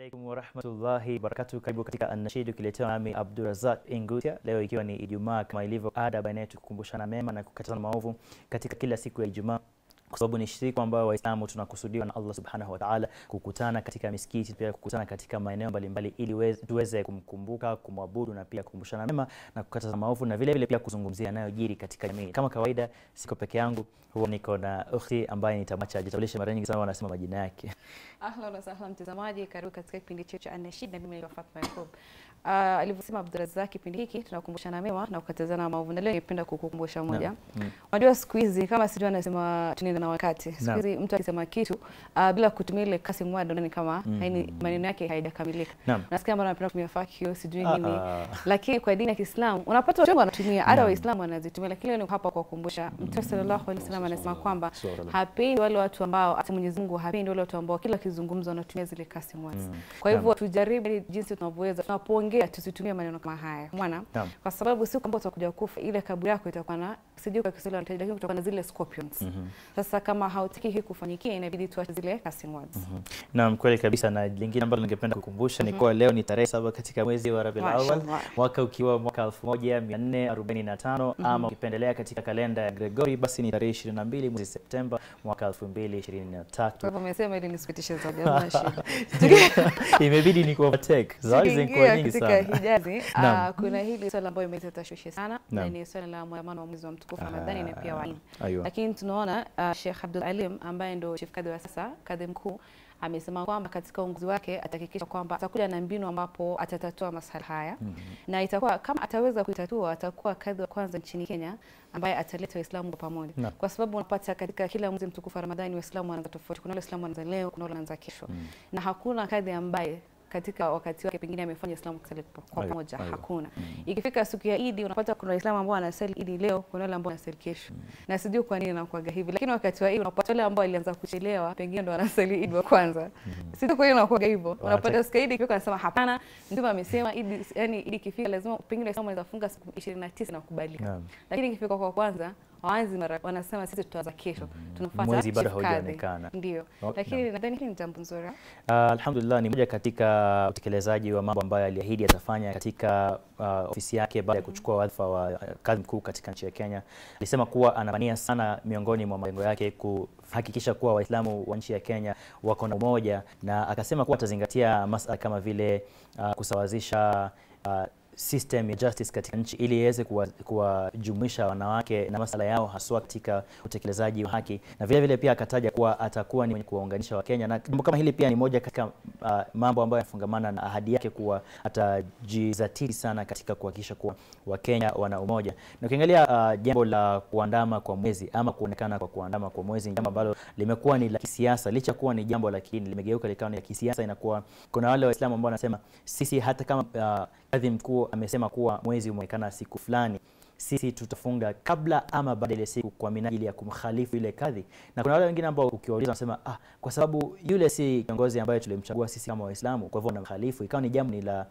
alaikum warahmatullahi wabarakatuh. Karibu katika Anashid ukiletewa nami Abdurazak Ingutia, leo ikiwa ni Ijumaa kama ilivyo ada baina yetu kukumbushana mema na kukatazana maovu katika kila siku ya Ijumaa kwa sababu ni siku ambayo Waislamu tunakusudiwa na Allah subhanahu wa ta'ala kukutana katika misikiti, pia kukutana katika maeneo mbalimbali ili weze- tuweze kumkumbuka, kumwabudu na pia kukumbushana mema na kukataza maovu na vile vile pia kuzungumzia yanayojiri katika jamii. Kama kawaida, siko peke yangu, huwa niko na ukhti ambaye nitamwacha ajitambulishe. Mara nyingi sana wanasema majina yake. Ahlan wasahlan mtazamaji, karibu katika kipindi chetu cha Anashid na mimi naitwa Fatma Yakub. Uh, alivyosema Abdurazak, kipindi hiki tunakumbushana mema na kukatazana maovu, na leo ningependa kukukumbusha moja. Mm. Unajua siku hizi kama sijui anasema tunaenda na wakati. Siku Naam. hizi mtu akisema kitu uh, bila kutumia ile kasi mwada ni kama Mm. haini maneno yake haijakamilika. Naam. Nasikia mara anapenda kutumia fuck you sijui Ah, nini. ah. Lakini kwa dini ya Kiislamu unapata watu wengi wanatumia, hata Naam. Waislamu wanazitumia, lakini leo ni hapa kwa kukumbusha. Mtume sallallahu alaihi wasallam anasema kwamba Sallallahu. hapendi wale watu ambao hata Mwenyezi Mungu hapendi wale watu ambao kila kizungumzo wanatumia zile kasi words. Mm. Kwa hivyo Naam. tujaribu ili jinsi tunavyoweza, tunapoongea tusitumie maneno kama haya, mwana, Naam. kwa sababu siku ambayo utakuja kufa, ile kaburi yako itakuwa na sijui kwa Kiswahili wanataja, lakini kutakuwa na zile scorpions. Mhm. Sasa kama hautaki hii kufanyikia, inabidi tuache zile cussing words. Naam, kweli kabisa. Na lingine ambalo ningependa kukumbusha ni kuwa leo ni tarehe saba katika mwezi wa Rabiul Awwal, Mashallah. mwaka ukiwa mwaka 1445 ama ukipendelea katika kalenda ya Gregori basi ni tarehe 22 mwezi Septemba mwaka 2023. Kwa hivyo umesema ili nisipitishe zaidi, hamna shida. Imebidi ni kuovertake. Zawadi zilikuwa Tukiingia nyingi katika sana. Hijazi, Naam. ah, kuna hili swala ambayo imeleta tashwishi sana na Naam. ni swala la mwandamano wa mwezi wa mtukufu Ramadhani na pia wa Eid. Aywa. Lakini tunaona uh, Sheikh Abdul Alim ambaye ndo chief kadhi wa sasa, kadhi mkuu amesema kwamba katika uongozi wake atahakikisha kwamba atakuja na mbinu ambapo atatatua masala haya na itakuwa kama ataweza kuitatua, atakuwa kadhi wa kwanza nchini Kenya ambaye ataleta Waislamu kwa pamoja, Naam. kwa sababu unapata katika kila mwezi mtukufu wa Ramadhani Waislamu wanaanza tofauti. Kuna wale Waislamu wanaanza leo, kuna wale wanaanza kesho, na hakuna kadhi ambaye katika wakati wake pengine amefanya Islamu kusali kwa kwa Aiyo, pamoja, aiyo. hakuna. Ikifika siku ya Idi unapata kuna Waislamu ambao wanasali Idi leo, kuna wale ambao wanasali kesho, na sijui kwa nini inakuwaga hivi, lakini wakati wa Idi unapata wale ambao walianza kuchelewa pengine ndo wanasali Idi wa kwanza, sijui kwa nini inakuwaga hivyo. Unapata siku ya Idi ikifika, anasema hapana, Mtume amesema Idi, yani Idi ikifika lazima pengine Waislamu wanaweza funga siku 29 na kukubalika, Naam. lakini ikifika kwa kwanza waanzi mara wanasema sisi tutaanza kesho, tunafuata Mwezi bado chief kadhi. haujaonekana. Ndio, Okay, lakini nadhani hili ni jambo nzuri. Ah, alhamdulillah ni moja katika utekelezaji wa mambo ambayo aliahidi atafanya katika ah, ofisi yake baada ya kuchukua wadhifa wa ah, kadhi mkuu katika nchi ya Kenya. Alisema kuwa anapania sana miongoni mwa malengo yake kuhakikisha kuwa Waislamu wa nchi ya Kenya wako na umoja, na akasema kuwa atazingatia masala kama vile ah, kusawazisha ah, system ya justice katika nchi ili iweze kuwa- kuwajumuisha wanawake na masala yao haswa katika utekelezaji wa haki, na vile vile pia akataja kuwa atakuwa ni mwenye kuwaunganisha Wakenya, na jambo kama hili pia ni moja katika uh, mambo ambayo yanafungamana na ahadi yake kuwa atajizatiti sana katika kuhakikisha kuwa Wakenya wana umoja. Na ukiangalia uh, jambo la kuandama kwa mwezi ama kuonekana kwa kuandama kwa mwezi ni jambo ambalo limekuwa ni la kisiasa, licha ya kuwa ni jambo la kidini, limegeuka likawa ni la kisiasa. Inakuwa kuna wale Waislamu ambao wanasema sisi hata kama uh, kadhi mkuu amesema kuwa mwezi umeonekana siku fulani sisi tutafunga kabla ama baada ya ile siku kwa minajili ya kumkhalifu ile kadhi. Na kuna wale wengine ambao ukiwauliza wanasema ah, kwa sababu yule si kiongozi ambaye tulimchagua sisi kama Waislamu, kwa hivyo wanamkhalifu. Ikawa ni jambo ni la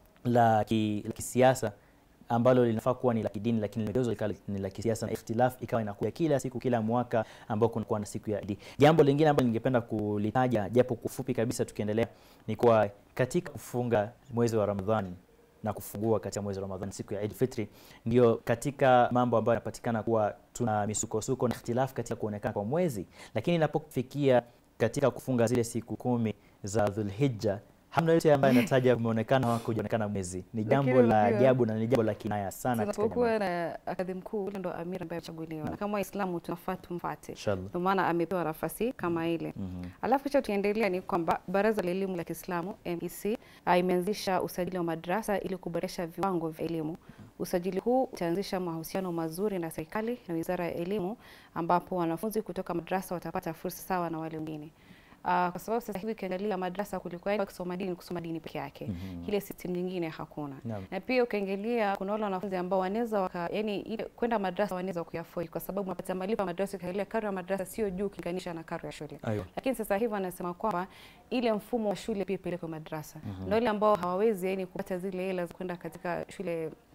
la, ki, la kisiasa ambalo linafaa kuwa ni la kidini, lakini limegeuzwa likawa ni la kisiasa, na ikhtilaf ikawa inakuja kila siku kila mwaka ambao kunakuwa na siku ya Idi. Jambo lingine ambalo ningependa kulitaja japo kufupi kabisa, tukiendelea ni kuwa katika kufunga mwezi wa Ramadhani na kufungua katika mwezi wa Ramadhani siku ya Eid Fitri, ndio katika mambo ambayo yanapatikana kuwa tuna misukosuko na ikhtilafu katika kuonekana kwa mwezi, lakini inapofikia katika kufunga zile siku kumi za Dhulhijja hamna yote ambaye anataja kumeonekana au kujaonekana mwezi. Ni jambo Lakini la unajua- ajabu na ni jambo la kinaya sana katika tunapokuwa jamii. na kadhi mkuu ule ndo amiri ambaye amechaguliwa, na kama Waislamu tunafaa tumfuate, Inshallah. ndio maana amepewa nafasi kama ile. Mhm. Alafu kisha tukiendelea ni kwamba Baraza la Elimu la Kiislamu MEC ah, imeanzisha usajili wa madrasa ili kuboresha viwango vya elimu. Usajili huu utaanzisha mahusiano mazuri na serikali na Wizara ya Elimu, ambapo wanafunzi kutoka madrasa watapata fursa sawa na wale wengine. Uh, kwa sababu sasa hivi ukiangalia madrasa kulikuwa yani kusoma dini kusoma dini peke yake. Ile system nyingine hakuna. Naam. Na pia ukiangalia kuna wale wanafunzi ambao wanaweza waka yani ile kwenda madrasa wanaweza kuyafford kwa sababu unapata malipo ya madrasa ukiangalia karo ya madrasa sio juu ukilinganisha na karo ya shule. Aiyo. Lakini sasa hivi wanasema kwamba ile mfumo wa shule pia ipelekwe madrasa. Na wale ambao hawawezi yani kupata zile hela za kwenda katika shule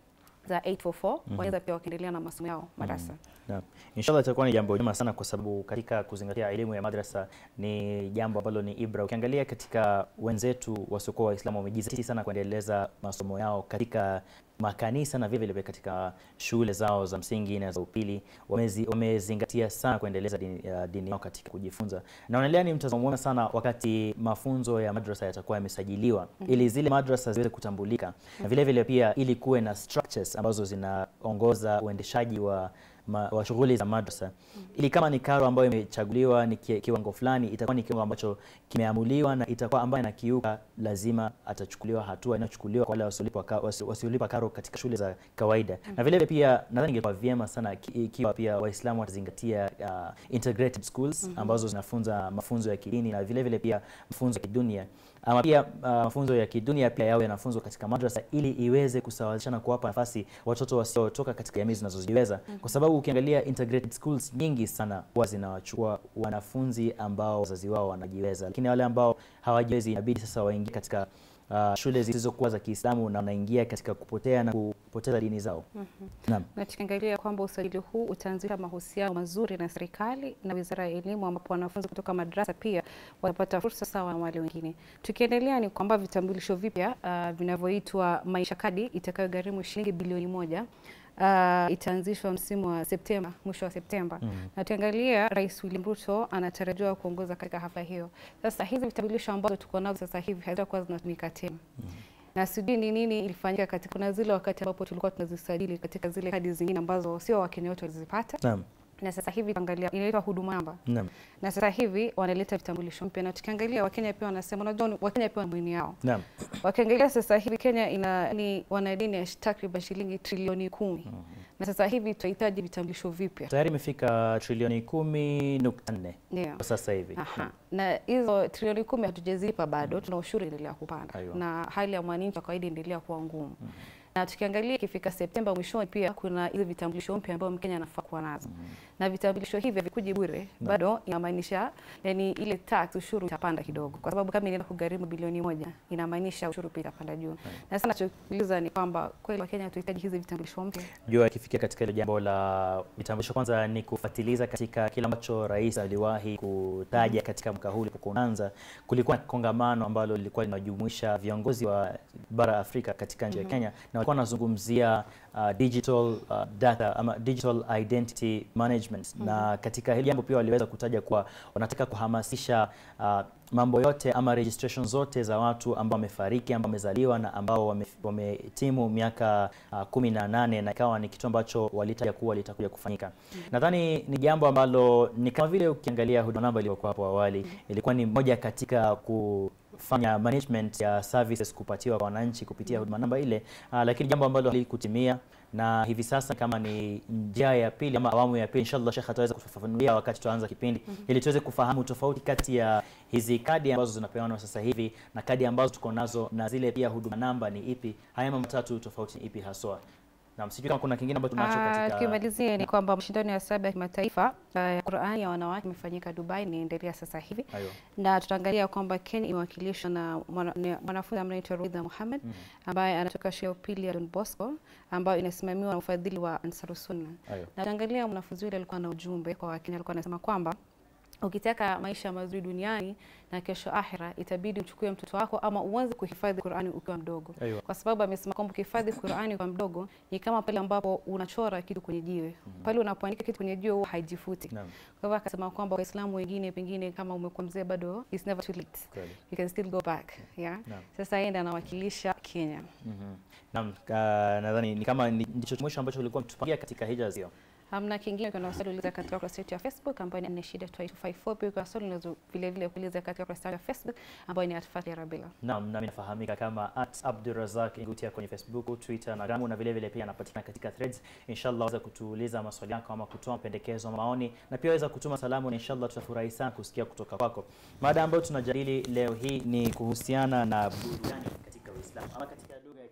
za 844 wanaweza pia wakaendelea na masomo yao madrasa. Naam. Inshallah itakuwa ni jambo jema sana kwa sababu katika kuzingatia elimu ya madrasa ni jambo ambalo ni ibra. Ukiangalia katika wenzetu wasiokuwa Waislamu wamejizatiti sana kuendeleza masomo yao katika makanisa na vile vile katika shule zao za msingi na za upili wamezi, wamezingatia sana kuendeleza dini, ya dini yao katika kujifunza. Naonelea ni mtazamo mwema sana wakati mafunzo ya madrasa yatakuwa yamesajiliwa ili zile madrasa ziweze kutambulika na vile vile pia ili kuwe na structures ambazo zinaongoza uendeshaji wa ma, wa shughuli za madrasa ili kama ni karo ambayo imechaguliwa ni ki, kiwango fulani itakuwa ni kiwango ambacho kimeamuliwa na itakuwa ambayo inakiuka lazima atachukuliwa hatua inachukuliwa kwa wale wasiolipa ka, wasi- wasiolipa karo katika shule za kawaida na vile vile pia nadhani ingekuwa vyema sana ki- ikiwa pia waislamu watazingatia uh, integrated schools ambazo zinafunza mafunzo ya kidini na vile vile pia mafunzo ya kidunia ama pia uh, mafunzo ya kidunia pia yawe yanafunzwa katika madrasa ili iweze kusawazisha na kuwapa nafasi watoto wasiotoka katika jamii zinazojiweza kwa sababu ukiangalia integrated schools nyingi sana huwa zinawachukua wanafunzi ambao wazazi wao wanajiweza lakini wale ambao hawajiwezi inabidi sasa waingie katika uh, shule zisizokuwa za Kiislamu na wanaingia katika kupotea na kupoteza dini zao. Naam. Na tukiangalia kwamba usajili huu utaanzisha mahusiano mazuri na serikali na Wizara ya Elimu, ambapo wanafunzi kutoka madrasa pia watapata fursa sawa na wale wengine. Tukiendelea ni kwamba vitambulisho vipya uh, vinavyoitwa Maisha Kadi itakayogharimu shilingi bilioni moja uh, itaanzishwa msimu wa Septemba, mwisho wa Septemba. Na tukiangalia Rais William Ruto anatarajiwa kuongoza katika hafla hiyo. Sasa hizi vitambulisho ambazo tuko nazo sasa hivi hazitakuwa zinatumika tena na sijui ni nini ilifanyika katika kuna zile wakati ambapo tulikuwa tunazisajili katika zile kadi zingine ambazo sio Wakenya wote walizipata, Naam. na sasa hivi angalia inaitwa huduma namba, Naam. na sasa hivi wanaleta vitambulisho mpya, na tukiangalia Wakenya pia wanasema, unajua Wakenya pia wana dini yao. Naam. Wakiangalia sasa hivi Kenya ina ni wana dini ya takriban shilingi trilioni kumi na sasa hivi tunahitaji vitambulisho vipya Tayari imefika trilioni kumi nukta nne ndio. kwa sasa hivi. Aha. Na hizo trilioni kumi hatujazipa bado, tuna ushuru endelea kupanda Aiyo. na hali ya mwananchi wa kawaida endelea kuwa ngumu. Na tukiangalia ikifika Septemba mwishoni, pia kuna hizo vitambulisho mpya ambayo Mkenya anafaa kuwa nazo na vitambulisho hivi havikuji bure, bado inamaanisha yani ile tax ushuru itapanda kidogo, kwa sababu kama inaenda kugharimu bilioni moja inamaanisha ushuru pia itapanda juu. Na sana tukiuliza ni kwamba kweli Wakenya tuhitaji hizi vitambulisho mpya Jua ikifikia katika hilo jambo la vitambulisho, kwanza ni kufuatiliza katika kile ambacho rais aliwahi kutaja katika mwaka huu ulipokuwa unaanza. Kulikuwa na kongamano ambalo lilikuwa linajumuisha viongozi wa bara Afrika katika nchi ya Kenya, na walikuwa wanazungumzia uh, digital uh, data ama digital identity management, na katika hili jambo pia waliweza kutaja kuwa wanataka kuhamasisha uh, mambo yote ama registration zote za watu ambao wamefariki ambao wamezaliwa na ambao wame- wametimu miaka uh, kumi na nane na ikawa ni kitu ambacho walitaja kuwa litakuja kufanyika. Nadhani ni jambo ambalo ni kama vile ukiangalia huduma namba iliyokuwa hapo awali ilikuwa ni moja katika kufanya management ya services kupatiwa kwa wananchi kupitia huduma namba ile, uh, lakini jambo ambalo halikutimia na hivi sasa kama ni njia ya pili ama awamu ya pili, inshallah Sheikh ataweza kufafanulia wakati tuanza kipindi ili tuweze kufahamu tofauti kati ya hizi kadi ambazo zinapeanwa sasa hivi na kadi ambazo tuko nazo na zile pia huduma namba ni ipi. Haya mambo matatu tofauti ni ipi haswa? Na msijui kama kuna kingine ambacho tunacho Ah, katika Tukimalizia ni kwamba mashindano ya saba ya kimataifa ah, ya Qur'ani ya wanawake imefanyika Dubai, inaendelea sasa hivi Ayo. na tutaangalia kwamba Kenya imewakilishwa na mwana- ni mwanafunzi ambaye anaitwa Ruidha Mohamed ambaye anatoka shule ya upili ya Don Bosco ambayo inasimamiwa na ufadhili wa Ansar Sunna. Ayo. Na tutaangalia mwanafunzi yule alikuwa na ujumbe kwa Wakenya, alikuwa anasema kwamba ukitaka maisha mazuri duniani na kesho akhira, itabidi uchukue mtoto wako ama uanze kuhifadhi Qur'ani ukiwa mdogo Aiyo. kwa sababu amesema kwamba ukihifadhi Qur'ani kwa mdogo ni kama pale ambapo unachora kitu kwenye jiwe. Pale unapoandika kitu kwenye jiwe huwa haijifuti. Naam. Kwa hivyo akasema kwamba Waislamu wengine pengine kama umekuwa mzee bado it's never too late. Kweli. You can still go back. Yeah. Naam. Sasa yeye ndiye anawakilisha Kenya. Mhm. Naam, ah, nadhani ni kama ni- ndicho mwisho ambacho ulikuwa mtupangia katika hija hiyo. Hamna kingine kuna swali uliza katika ukurasa wetu ya Facebook ambayo ni Anashida 2254 pia kuna swali unaweza vile vile kuuliza katika ukurasa wetu ya Facebook ambayo ni Atfati Rabila. Naam, nami nafahamika kama at Abdurazak Ngutia kwenye Facebook, Twitter na Gramu na vile vile pia anapatikana katika Threads. Inshallah waweza kutuuliza maswali yako ama kutoa mapendekezo, maoni na pia waweza kutuma salamu na inshallah tutafurahi sana kusikia kutoka kwako. Mada ambayo tunajadili leo hii ni kuhusiana na burudani katika Uislamu ama katika lugha ya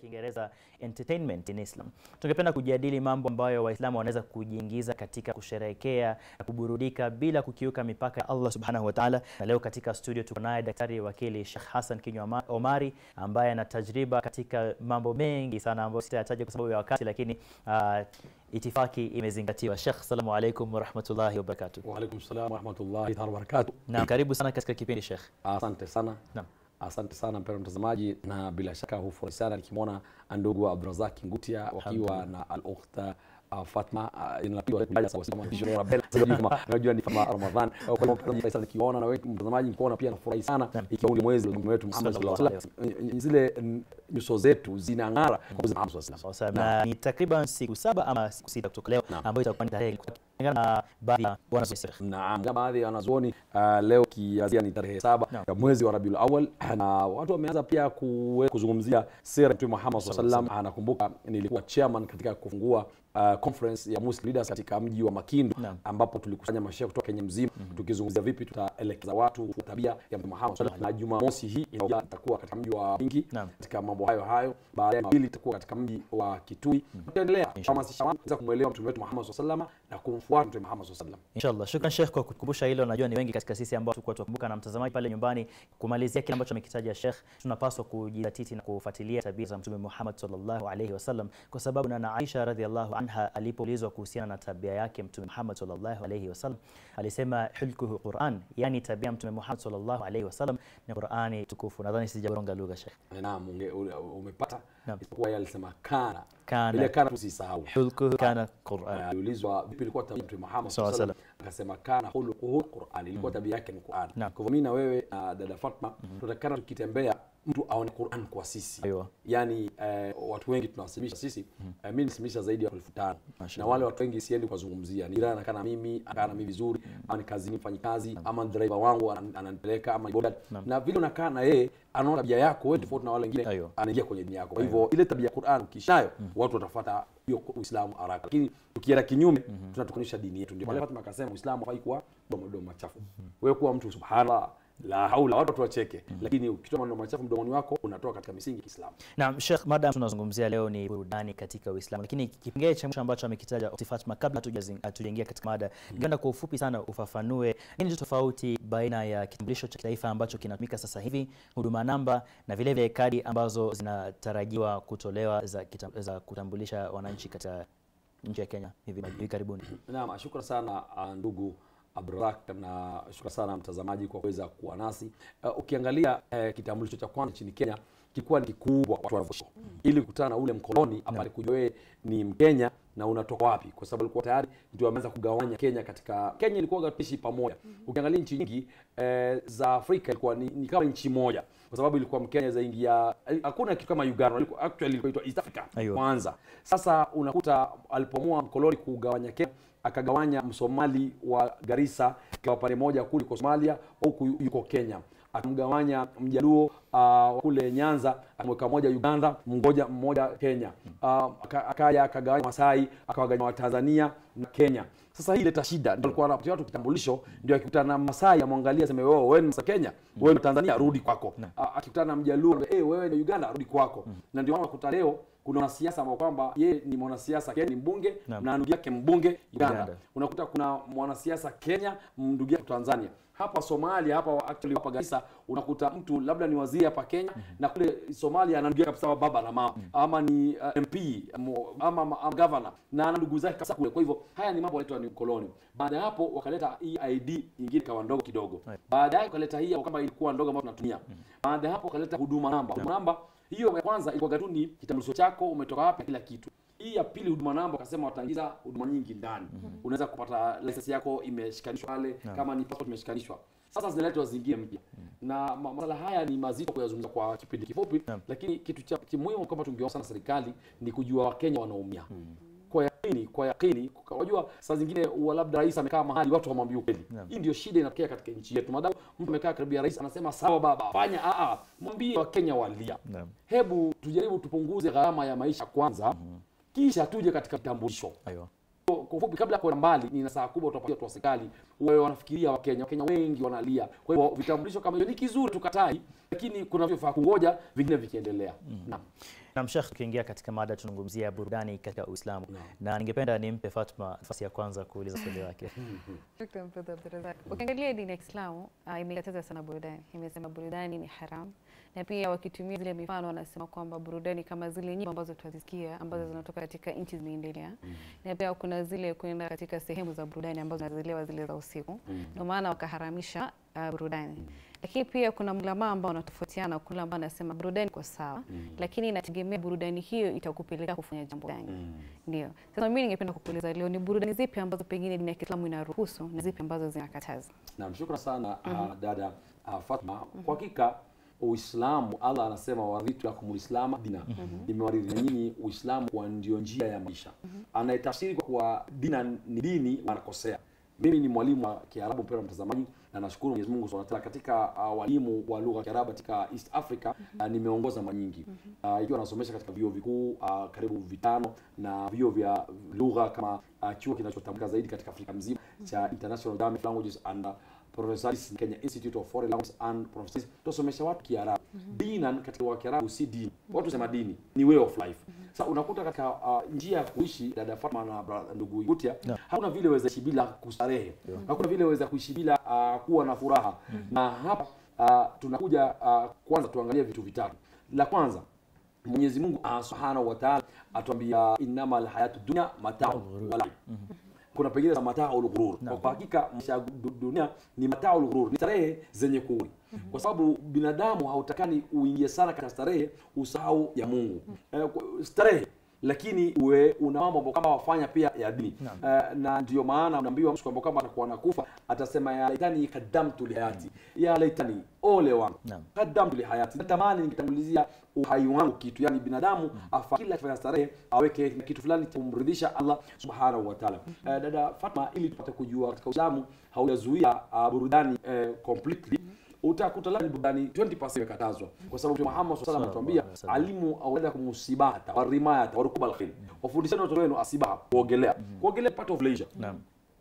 Kiingereza entertainment in Islam. Tungependa kujadili mambo ambayo Waislamu wanaweza kujiingiza katika kusherehekea na kuburudika bila kukiuka mipaka ya Allah Subhanahu wa Ta'ala. Na leo katika studio tuko naye daktari wakili Sheikh Hassan Kinywa Omari ambaye ana tajriba katika mambo mengi sana ambayo sitayataja kwa sababu ya wakati, lakini uh, itifaki imezingatiwa. Sheikh, assalamu alaikum warahmatullahi wabarakatuh. Wa alaikum salam warahmatullahi taala wabarakatuh. Na karibu sana katika kipindi Sheikh. Asante sana. Naam. Asante sana mpendwa mtazamaji, na bila shaka hufurahi sana nikimwona ndugu Abdurazak Ngutia wakiwa na al-ukhta uh, Fatma uh, inapigwa kujaja sawa kama bisho ya Bella kama unajua ni kama Ramadhan kwa hiyo mpenzi sana nikiona na wewe mtazamaji mkiona pia nafurahi sana ikiwa ni mwezi wa wetu Muhammad sallallahu alaihi wasallam zile mm, nyuso zetu zinang'ara kwa mwezi Muhammad sallallahu alaihi Sawa wasallam. na ni takriban siku saba ama siku sita kutoka leo Naam. ambayo itakuwa ni tarehe kulingana na baadhi ya bwana Sheikh. Naam, kama baadhi ya wanazuoni uh, leo kiazia ni tarehe saba Naam. ya mwezi wa Rabiul Awwal, na watu wameanza pia kuwe- kuzungumzia sira ya Mtume Muhammad sallallahu alaihi wasallam. Anakumbuka nilikuwa chairman katika kufungua uh, conference ya Muslim leaders katika mji wa Makindu Naam. ambapo tulikusanya mashehe kutoka Kenya mzima tukizungumzia vipi tutaelekeza watu tabia ya Mtume Muhammad sallallahu alaihi wasallam. Na Jumamosi hii ina- itakuwa katika mji wa Mingi Naam. katika mambo hayo hayo. Baadaye mawili itakuwa katika mji wa Kitui. Tutaendelea kuhamasisha watu kuweza kumwelewa Mtume wetu Muhammad sallallahu alaihi wasallam na kumfuata Mtume Muhammad sallallahu alaihi wasallam. Inshallah. Shukran Sheikh kwa kukumbusha hilo. Najua ni wengi katika sisi ambao tulikuwa tukumbuka na mtazamaji pale nyumbani kumalizia kile ambacho amekitaja Sheikh, tunapaswa kujizatiti na kufuatilia tabia za Mtume Muhammad sallallahu alaihi wasallam kwa sababu na Aisha radhiallahu anha alipoulizwa kuhusiana na tabia yake Mtume Muhammad sallallahu alaihi wasallam alisema hulkuhu Quran, yani tabia ya Mtume Muhammad sallallahu alaihi wasallam ni Qurani tukufu. Nadhani sijaboronga lugha Sheikh. Naam, unge- ule- umepata Naam. isipokuwa yeye alisema kana Kana. ile kana tusisahau Hulkuhu kana Quran. aliulizwa vipi ilikuwa tabia ya Mtume Muhammad Sawa, sallallahu alaihi wasallam akasema kana khuluquhu Qur'an ilikuwa tabia yake ni Qur'an Naam. kwa hivyo mimi na wewe na dada Fatma tunatakana tukitembea mtu aone Qur'an kwa sisi Aiwa. yani eh, watu wengi tunawasilisha sisi eh, mimi nisimisha zaidi ya elfu tano na Mashallah. wale watu wengi siendi kuwazungumzia ni jirani anakaa na mimi anakaa na mimi vizuri ama ni kazini mfanyi kazi ama driver wangu anan- ananipeleka ama ni bodyguard na vile unakaa na yeye anaona tabia yako wewe tofauti na wale wengine Aiyo. anaingia kwenye dini yako. Kwa hivyo ile tabia ya Qur'an ukishayo watu watafuata hiyo Uislamu haraka, lakini tukienda kinyume tunatukanisha dini yetu. Ndio pale Fatima akasema Uislamu hafai kuwa mdomo machafu. Wewe kuwa mtu subhanallah la haula, watu watu wacheke, lakini ukitoa maneno machafu mdomoni wako unatoka katika misingi ya Kiislamu. Naam, Sheikh, mada tunazungumzia leo ni burudani katika Uislamu, lakini kipengele cha mwisho ambacho amekitaja Ukhti Fatma, kabla hatujazing- hatujaingia katika mada, ningependa kwa ufupi sana ufafanue nini tofauti baina ya kitambulisho cha kitaifa ambacho kinatumika sasa hivi, huduma namba, na vile vile kadi ambazo zinatarajiwa kutolewa za, kita, za kutambulisha wananchi katika nchi ya Kenya hivi hivi karibuni. Naam, shukran sana uh, ndugu Abdurak na shukran sana mtazamaji kwa kuweza kuwa nasi. Uh, ukiangalia uh, kitambulisho cha kwanza nchini Kenya kilikuwa ni kikubwa watu wanavyoishi. Ili kukutana na ule mkoloni hapa alikujua wewe ni Mkenya na unatoka wapi, kwa sababu alikuwa tayari ndio ameanza kugawanya Kenya katika Kenya ilikuwa tuishi pamoja. Ukiangalia nchi nyingi eh, za Afrika ilikuwa ni, ni kama nchi moja, kwa sababu ilikuwa Mkenya zaingia, hakuna kitu kama Uganda, ilikuwa actually ilikuwa inaitwa East Africa Aiyo. kwanza. Sasa unakuta alipoamua mkoloni kugawanya Kenya akagawanya Msomali wa Garissa kwa pande moja kule kwa Somalia, huku yuko Kenya akamgawanya Mjaluo uh, kule Nyanza akamweka moja Uganda, mmoja mmoja Kenya. Uh, aka- akaja akagawanya Masai akawagawanya Watanzania na Kenya. Sasa hii ileta shida, ndio alikuwa anapatia watu kitambulisho, ndio akikutana na Masai amwangalia aseme wewe wewe ni Kenya, wewe ni Tanzania, rudi kwako. A- Akikutana na Mjaluo, eh wewe ni Uganda, rudi kwako. Na ndio maana unakuta leo kuna wanasiasa ambao kwamba yeye ni mwanasiasa Kenya, ni mbunge Naam. na ndugu yake mbunge Uganda. Uganda. Unakuta kuna mwanasiasa Kenya, ndugu yake Tanzania. Hapa Somalia hapa actually hapa Garissa unakuta mtu labda ni waziri hapa Kenya na kule Somalia ana ndugu yake kabisa wa baba na mama ama ni uh, MP mo- ama, ama, ama governor na ana ndugu zake kabisa kule. Kwa hivyo haya ni mambo yanaitwa ni ukoloni. Baada ya hapo wakaleta hii ID nyingine kawa ndogo kidogo. Right. Baadaye wakaleta hii kama ilikuwa ndogo ambayo tunatumia. Baada ya hapo wakaleta huduma namba. Huduma namba hiyo ya kwanza ilikuwa tu ni kitambulisho chako, umetoka wapi, kila kitu. Hii ya pili huduma namba wakasema wataingiza huduma nyingi ndani. Unaweza kupata license yako imeshikanishwa pale, kama ni passport imeshikanishwa. Sasa zinaletwa zingine mpya, na ma- masala haya ni mazito kuyazungumza kwa kipindi kifupi, Naam. lakini kitu cha kimuhimu kama tungeomba sana serikali ni kujua Wakenya wanaumia kwa yakini, kwa yakini. Unajua saa zingine huwa labda rais amekaa mahali watu hawamwambii ukweli. Naam. Hii ndio shida inatokea katika nchi yetu. Madamu mtu amekaa karibu ya rais anasema sawa baba, fanya a a, mwambie Wakenya walia. Naam. Hebu tujaribu tupunguze gharama ya maisha kwanza, kisha tuje katika kitambulisho. Aiyo. Kwa ufupi, kabla ya kwenda mbali, ni nasaha kubwa utapatia watu wa serikali wawe wanafikiria Wakenya. Wakenya wengi wanalia. Kwa hivyo vitambulisho kama hivyo ni kizuri, tukatai, lakini kuna vyofaa kungoja vingine vikiendelea. Naam. Na Sheikh, tukiingia katika mada tunazungumzia burudani katika Uislamu na ningependa nimpe Fatma nafasi ya kwanza kuuliza swali lake. Shukran Mfadhili Abdurazak. Ukiangalia dini ya Kiislamu uh, imekataza sana burudani, imesema burudani ni haram, na pia wakitumia zile mifano wanasema kwamba burudani kama zile nyimbo ambazo tunazisikia ambazo zinatoka katika nchi zimeendelea, na pia kuna zile kwenda katika sehemu za burudani ambazo zinazelewa zile za usiku, ndio maana wakaharamisha uh, burudani. Lakini pia kuna mlamaa ambao wanatofautiana, kuna ambao anasema burudani kwa sawa, lakini inategemea burudani hiyo itakupeleka kufanya jambo gani. Ndio. Sasa mimi ningependa kukuuliza leo ni burudani zipi ambazo pengine dini ya Kiislamu inaruhusu na zipi ambazo zinakataza? Naam, shukran sana uh, dada uh, Fatma. Kwa hakika Uislamu, Allah anasema waridhitu lakum lislama dina, nimewaridhi na nyinyi Uislamu kwa ndio njia ya maisha. Anayetafsiri kwa kuwa dina ni dini anakosea. Mimi ni mwalimu wa Kiarabu, mpendwa mtazamaji, na nashukuru Mwenyezi Mungu Subhanahu wa Ta'ala katika uh, walimu wa lugha ya Kiarabu katika East Africa uh, nimeongoza mara nyingi uh, ikiwa nasomesha katika vyuo vikuu uh, karibu vitano na vyuo vya lugha kama uh, chuo kinachotambulika zaidi katika Afrika mzima cha International Islamic Languages and uh, Professors Kenya Institute of Foreign Languages and Professors tusomesha watu Kiarabu. Dinan katika wa Kiarabu si dini. Watu sema dini ni way of life. Sasa unakuta katika uh, njia ya kuishi dada Fatma na bra- ndugu Gutia, hakuna vile waweza kuishi bila kustarehe. Hakuna vile waweza kuishi bila uh, kuwa na furaha. Na hapa uh, tunakuja uh, kwanza tuangalie vitu vitatu. La kwanza Mwenyezi Mungu uh, Subhanahu wa Ta'ala atuambia innamal hayatu dunya mata'u wa la'ib kuna pengine za mataul ghurur. Kwa hakika maisha ya du- dunia ni mataul ghurur, ni starehe zenye kuuri, kwa sababu binadamu hautakani uingie sana katika starehe usahau ya Mungu. Eh, kwa- starehe lakini uwe una mambo ambayo kama wafanya pia ya dini Eh, na ndio maana unaambiwa mtu kwamba kama atakuwa anakufa atasema ya laitani kadamtu lihayati, ya laitani ole wangu Naam. kadamtu lihayati, natamani ningetangulizia uhai wangu kitu, yani binadamu afa kila akifanya starehe aweke kitu fulani cha kumridhisha Allah subhanahu wa ta'ala. Eh, dada Fatma, ili tupate kujua katika Uislamu haujazuia uh, burudani eh, completely utakuta labda burudani 20% imekatazwa kwa sababu Mtume Muhammad sallallahu alaihi wasallam anatuambia alimu aulada kumusibata warimayata warukubal khayl, wafundisheni watoto wenu asibaha, kuogelea. Kuogelea part of leisure Naam.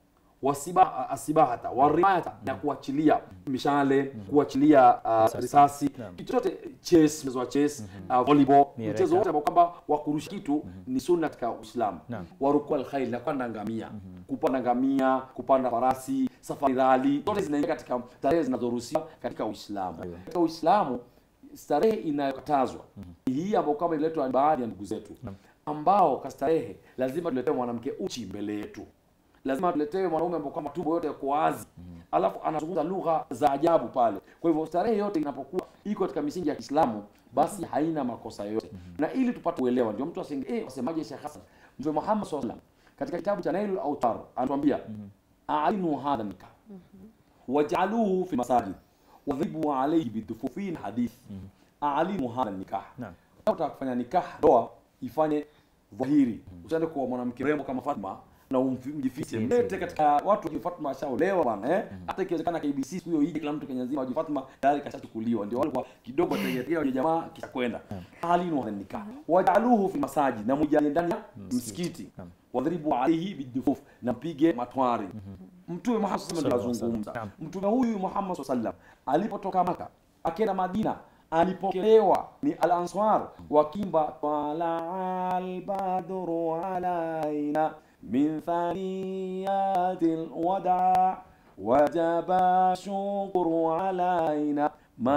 wasiba asibahata warimayata na kuachilia mishale kuachilia uh, risasi Naam. kitu chote chess mchezo wa chess uh, volleyball Miereka. mchezo wote ambao kwamba wa kurusha kitu ni sunna katika Uislamu Naam. warukua alkhair na kupanda ngamia kupanda ngamia kupanda farasi safari rali zote zinaingia katika starehe zinazoruhusiwa katika Uislamu katika Uislamu starehe inayokatazwa hii ambayo kama iletwa na baadhi ya ndugu zetu ambao kastarehe lazima tuletewe mwanamke uchi mbele yetu lazima tuletewe mwanaume ambao kama tumbo yote yako wazi alafu anazungumza lugha za ajabu pale kwa hivyo starehe yote inapokuwa iko katika misingi ya Kiislamu basi haina makosa yoyote na ili tupate uelewa ndio mtu asinge eh wasemaje Sheikh Hassan Mtume Muhammad sallallahu alaihi wasallam katika kitabu cha Nailul Autar anatuambia a'linu hadha nikah waj'aluhu fi masajid wadhibu alayhi bidufufin hadith a'linu hadha nikah Naam. kama unataka kufanya nikah ndoa ifanye dhahiri usiende kwa mwanamke rembo kama Fatma na umjifiche mlete katika watu wa Fatma ashaolewa bwana eh hata ikiwezekana KBC siku hiyo ije kila mtu Kenya nzima wa Fatma tayari kashachukuliwa ndio wale kwa kidogo ategetea wale jamaa kisha kwenda halinu wa nikah wajaluhu fi masajid na mujalie ndani ya msikiti wadhribu alayhi bidufuf na mpige matwari mtume Muhammad sallallahu alaihi wasallam Naam. anazungumza mtume huyu Muhammad sallallahu alaihi wasallam alipotoka Maka akenda Madina alipokelewa ni al-ansar wakimba tala al-badru alaina min thaniyatil wada wajaba shukru alaina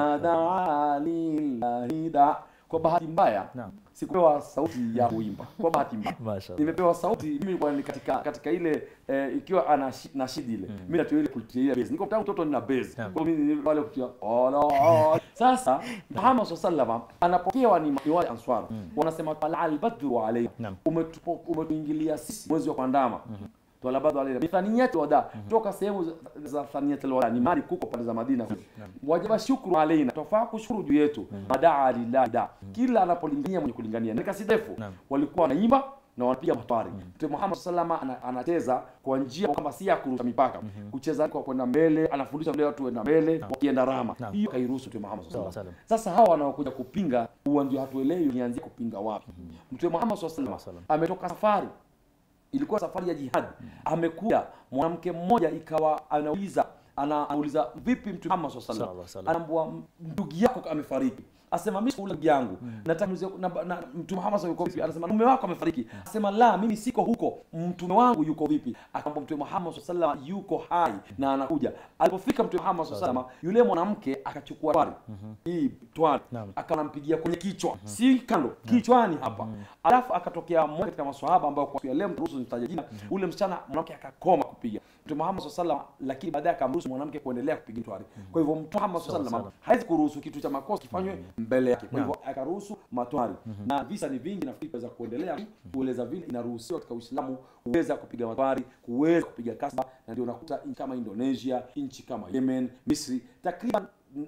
madaa lillahi da kwa bahati mbaya Naam. sikupewa sauti ya kuimba kwa bahati mbaya Mashallah. nimepewa sauti mimi bwana ni katika katika ile eh, ikiwa ana shi- na shidi ile mimi natia ile kutia base niko tangu mtoto nina base Naam. kwa mimi ni wale kutia ala sasa Muhammad sallallahu alaihi anapokewa ni, ni wale answar wanasema tala albadru alayhi Naam. umetupo umetuingilia sisi mwezi wa kuandama Twala bado alayna mithaniyati wada toka sehemu za- za thaniyati wada ni mali kuko pande za Madina wajaba shukru alaina tofaa kushukuru juu yetu madaa lillahi da kila anapolingania mwenye kulingania ni kasi ndefu Naam. walikuwa wanaimba na wanapiga matwari Mtume Muhammad sallallahu alaihi wasallam ana- anacheza kwa njia kwamba si ya kurusha mipaka kucheza kwa kwenda mbele anafundisha wale watu wenda mbele wakienda rama Naam. hiyo kairuhusu Mtume Muhammad sallallahu Sawa, alaihi wasallam sasa hawa wanaokuja kupinga huwa ndio hatuelewi nianzie kupinga wapi Mtume Muhammad sallallahu alaihi wasallam ametoka safari ilikuwa safari ya jihad amekuja mwanamke mmoja ikawa anauliza ana- anauliza vipi mtume Muhammad sallallahu Sallallahu alaihi alaihi wasallam anaambua ndugu yako amefariki asema mimi sikula ndugu yangu nataka niulize- na, na, mtume Muhammad yuko vipi anasema mume wako amefariki asema la mimi siko huko mtume wangu yuko vipi akamwambia mtume Muhammad sallallahu alaihi wasallam yuko hai na anakuja alipofika mtume Muhammad sallallahu alaihi wasallam yule mwanamke akachukua twari hii twari Naam. akawa anampigia kwenye kichwa si kando kichwani hapa alafu akatokea mmoja katika maswahaba ambao kwa leo mruhusu nitaje jina ule msichana mwanamke akakoma kupiga mtume Muhammad sallallahu alaihi wasallam lakini baadaye akamruhusu mwanamke kuendelea kupiga twari kwa hivyo mtume Muhammad sallallahu alaihi wasallam hawezi kuruhusu kitu cha makosa kifanywe mbele yake kwa hivyo akaruhusu matwari na visa ni vingi nafikiri kuweza kuendelea kueleza vile inaruhusiwa katika Uislamu kuweza kupiga matwari kuweza kupiga kasba na ndio unakuta nchi kama Indonesia nchi kama Yemen Misri takriban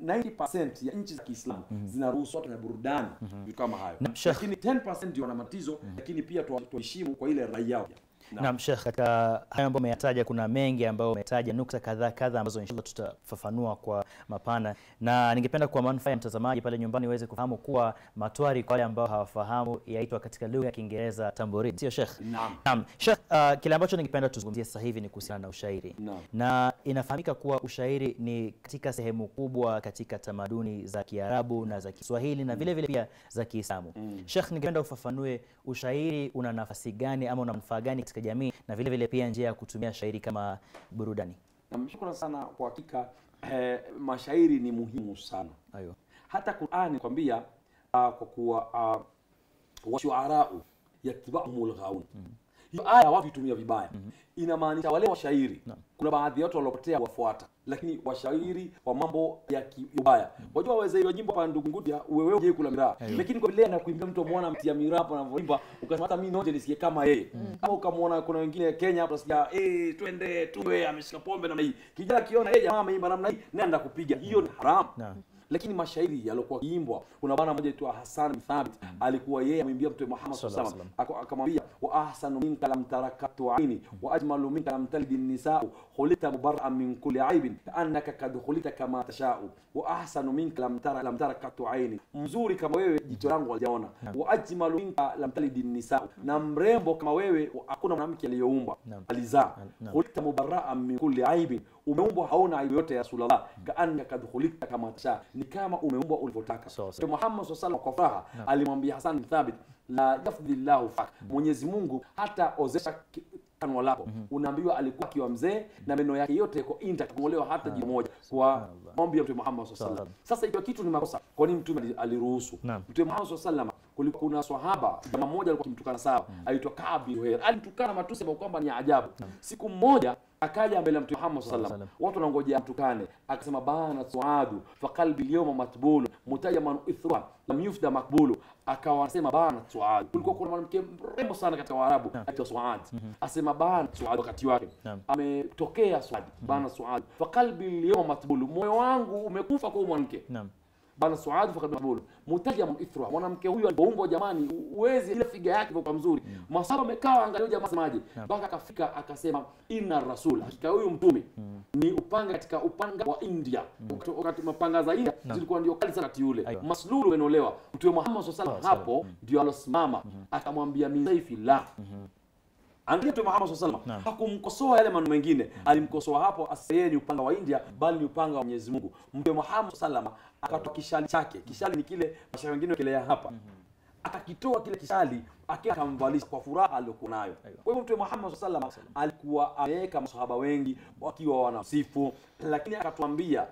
90% ya nchi za Kiislamu zinaruhusu watu na burudani vitu kama hayo Na Sheikh- lakini 10% ndio wana matatizo lakini pia tuwa- tuheshimu kwa ile raia yao Naam. Naam Sheikh, katika hayo ambayo umeyataja kuna mengi ambayo umetaja nukta kadhaa kadhaa ambazo inshallah tutafafanua kwa mapana, na ningependa kwa manufaa ya mtazamaji pale nyumbani uweze kufahamu kuwa matwari, kwa wale ambao hawafahamu, yaitwa katika lugha ya Kiingereza tambourine, sio Sheikh? Naam. Naam Sheikh, uh, kile ambacho ningependa tuzungumzie sasa hivi ni kuhusiana na ushairi Naam. na inafahamika kuwa ushairi ni katika sehemu kubwa katika tamaduni za Kiarabu na za Kiswahili na vile vile pia za Kiislamu. Sheikh, ningependa ufafanue ushairi una nafasi gani ama una manufaa gani katika jamii na vile vile pia njia ya kutumia shairi kama burudani. namshukuru sana kwa hakika eh, mashairi ni muhimu sana Ayo. hata Qur'ani kwambia uh, kwa kuwa uh, washuarau yatba'humul ghawun hiyo aya watu itumia vibaya inamaanisha wale washairi kuna baadhi ya watu waliopotea wafuata lakini washairi wa mambo ya kibaya wajua waweza hiyo nyimbo hapa ndugu ngudia wewe uje kula miraa lakini kwa vile anakuimbia mtu muona mtia miraa hapo anavyoimba ukasema hata mimi noje nisikie kama yeye au ukamwona kuna wengine Kenya hapo nasikia eh twende tuwe ameshika pombe namna hii kijana akiona yeye jamaa ameimba namna hii nenda kupiga hiyo ni haramu Naam. lakini mashairi yaliokuwa kiimbwa kuna bwana mmoja aitwa Hassan bin Thabit alikuwa yeye amwimbia mtume Muhammad Sallallahu sallallahu alaihi alaihi wasallam akamwambia wa ahsanu minka lam tarakatu aini wa ajmalu minka lam talid nisau khulita mubarra'an min kulli aibin annaka kad khulita kama tashau wa ahsanu minka lam tara lam tarakatu aini mzuri kama wewe jicho langu halijaona wa ajmalu minka lam talid nisau na mrembo kama wewe hakuna mwanamke aliyeumbwa Naam. alizaa Naam. khulita mubarra'an min kulli aibin umeumbwa hauna aibu yote ya Rasulullah kaannaka kad khulita kama tasha ni kama umeumbwa ulivyotaka Sawa, sawa. Mtume Muhammad SAW alaihi kwa furaha alimwambia Hassan bin Thabit la yafdhillahu fak Mwenyezi Mungu hata ozesha ki- kanwa lako unaambiwa alikuwa akiwa mzee na meno yake yote yako intact kungolewa hata jicho moja kwa maombi ya Mtume Muhammad SAW Sawa, sawa. sasa ikiwa kitu ni makosa kwa nini mtume ali- aliruhusu Naam. Mtume Muhammad SAW kulikuwa kuna swahaba jamaa mmoja alikuwa akimtukana sawa aitwa Ka'b bin Zuhair alimtukana matusi ambayo kwamba ni ajabu siku mmoja akaja mbele ya Mtume Muhammad SAW Sallam. watu wanangojea mtukane akasema bana suadu fa qalbi alyawma matbulu mutajaman ithra lam yufda makbulu akawa anasema bana suadu kulikuwa kuna mwanamke mrembo sana katika waarabu aitwa suad asema bana suad wakati wake Naam. ametokea suad bana suad fa qalbi alyawma matbulu moyo wangu umekufa kwa huyu mwanamke Naam. bana suad fakad makbulu mutajaman ithra mwanamke huyu alipoumbwa jamani uwezi ile figa yake ilikuwa mzuri masaba amekaa angalia jamaa semaje mpaka akafika akasema inna rasul hakika huyu mtume ni upanga katika upanga wa India wakati, wakati mapanga za India zilikuwa ndio kali sana wakati ule Aiwa. maslulu umenolewa mtume Muhammad sallallahu alaihi wasallam Sawa, hapo ndio alosimama akamwambia min saifi la Angalia Mtume Muhammad sallallahu alaihi Naam. wasallam hakumkosoa yale maneno mengine, alimkosoa hapo asema yeye ni upanga wa India bali ni upanga wa Mwenyezi Mungu. Mtume Muhammad sallallahu alaihi wasallam akatoa kishali chake. Kishali ni kile mashairi wengine wakelea hapa. Akakitoa kile kishali akiwa akamvalisha kwa furaha aliyokuwa nayo. Kwa hivyo Mtume Muhammad sallallahu alaihi wasallam alikuwa ameweka masahaba wengi wakiwa wanasifu, lakini akatuambia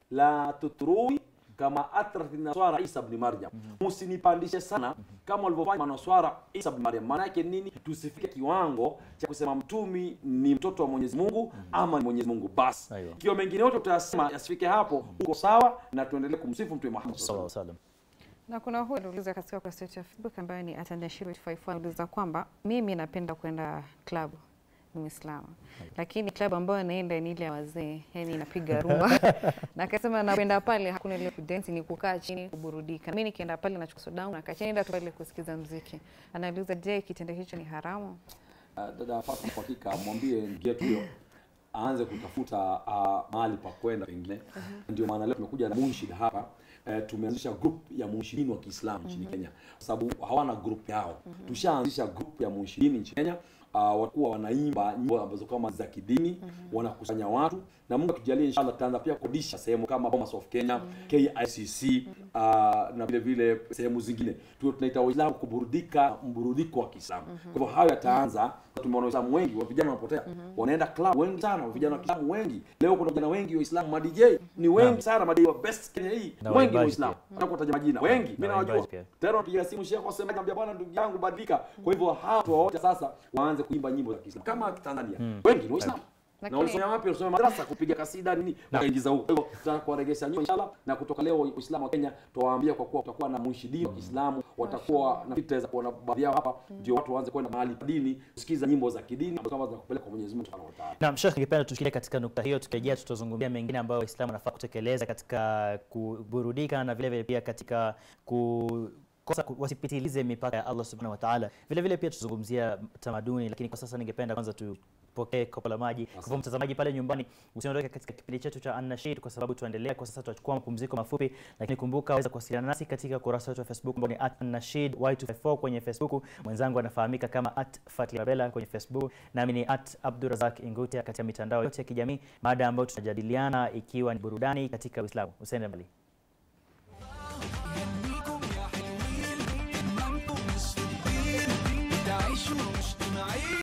la tutrui kama atrat naswara Isa ibn Maryam, msinipandishe sana kama walivyofanya manaswara Isa ibn Maryam. Maana yake nini? Tusifike kiwango cha kusema mtumi ni mtoto wa Mwenyezi Mungu ama ni Mwenyezi Mungu basi. Aiyo. Ikiwa mengine yote utasema yasifike hapo, uko sawa, na tuendelee kumsifu Mtume Muhammad sallallahu Sawa alaihi salam. Na kuna huyu aliuliza katika ukurasa wetu wa Facebook ambayo ni atandashiri54 anauliza kwamba mimi napenda kwenda klabu ni Muislamu, lakini klabu ambayo naenda ni ile ya wazee, yani inapiga rumba na akasema napenda pale hakuna ile kudensi, ni kukaa chini kuburudika. Mimi nikienda pale nachukua soda yangu nakaa chini, naenda tu pale kusikiza mziki. Anauliza, je, kitendo hicho ni haramu? Uh, dada Fatma, kwa hakika mwambie ndugu yetu huyo aanze kutafuta uh, mahali pa kwenda pengine. Ndio maana leo tumekuja na munshid hapa. Uh, tumeanzisha group ya munshidin wa Kiislamu nchini Kenya kwa sababu hawana group yao. Tushaanzisha group ya munshidin nchini Kenya uh, watakuwa wanaimba nyimbo ambazo kama za kidini wanakusanya watu na Mungu akijalia inshallah tutaanza pia kodisha sehemu kama Bomas of Kenya KICC uh, na vile vile sehemu zingine tu tunaita Waislamu kuburudika mburudiko wa Kiislamu kwa hivyo hayo yataanza tumeona Waislamu wengi wa vijana wanapotea wanaenda club wengi sana wa vijana wa Kiislamu wengi leo kuna vijana wengi Waislamu ma DJ ni wengi sana ma DJ wa best Kenya hii Na wengi waimbaji ni Waislamu pia. nataka kutaja majina wengi mimi Na nawajua waimbaji pia. tena napiga simu shehe kwa sema niambia bwana ndugu yangu badilika kwa hivyo hao watu wote sasa waanze kuimba nyimbo za Kiislamu kama Tanzania wengi ni Waislamu na Lakini- walisomea wapi? Walisomea madrasa kupiga kasida nini, wakaingiza huko. Kwa hivyo tutaka kuwaregesha nyuma inshallah, na kutoka leo Uislamu wa Kenya tuwaambia, kwa kuwa kutakuwa na munshidini wa Kiislamu watakuwa na tutaweza kuona baadhi yao hapa, ndio watu waanze kwenda mahali pa dini kusikiza nyimbo za kidini ambazo kama zinakupeleka kwa Mwenyezi Mungu Subhanahu wa Ta'ala. Naam, Sheikh, ningependa tushikilie katika nukta hiyo, tukirejea tutazungumzia mengine ambayo Waislamu wanafaa kutekeleza katika kuburudika na vile vile pia katika ku kosa ku- wasipitilize mipaka ya Allah Subhanahu wa Ta'ala. Vile vile pia tuzungumzia tamaduni, lakini kwa sasa ningependa kwanza tupokee kopo la maji. Kwa hivyo mtazamaji pale nyumbani, usiondoke katika kipindi chetu cha An-Nashid kwa sababu tuendelea. Kwa sasa tutachukua mapumziko mafupi, lakini kumbuka waweza kuwasiliana nasi katika ukurasa wetu wa Facebook ambao ni @an-nashid y254 kwenye Facebook. Mwenzangu anafahamika kama @fatilabella kwenye Facebook, nami ni @abdurazak Ingutia katika mitandao yote ya kijamii, mada ambayo tunajadiliana ikiwa ni burudani katika Uislamu. Usiende mbali.